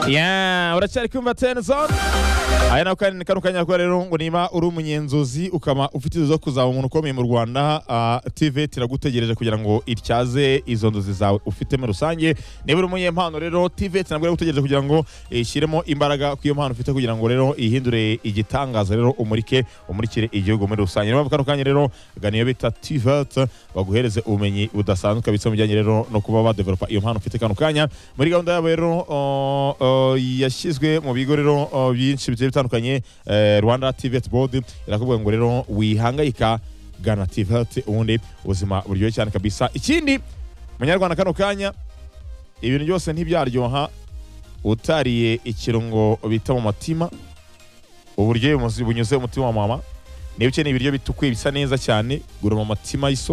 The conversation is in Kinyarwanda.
yeah uracyari kumva teni zone aya nawe kandi ni kano kanya ko rero ngo niba uri umunyenzozi ukaba ufite inzozi zo kuzaba umuntu ukomeye mu rwanda ah, tv tiragutegereje kugira ngo ityaze izo nzozi zawe ufite muri rusange niba uri umunyempano rero tv ntabwo iragutegereje kugira ngo ishyiremo imbaraga ku iyo mpano ufite kugira ngo rero ihindure igitangaza rero umurike umurikire igihugu muri rusange niyo mpamvu kano kanya rero gana iyo bita tvet baguhereze ubumenyi budasanzwe kabisa mu bijyanye rero no kuba badevelopa iyo mpano ufite kano kanya muri gahunda yabo rero uh, uh, yashyizwe mu bigo rero uh, byinshi bigiye bitandukanye eh, rwanda tvet board irakubwira ngo rero wihangayika gana tvet ubundi ubuzima buryohe cyane kabisa ikindi munyarwanda kano kanya ibintu byose ntibyaryoha utariye ikirungo bita mu mutima uburyohe bunyuze mu mutima wa mama nibyo ukeneye ibiryo bitukuye bisa neza cyane gura mu mutima y'iso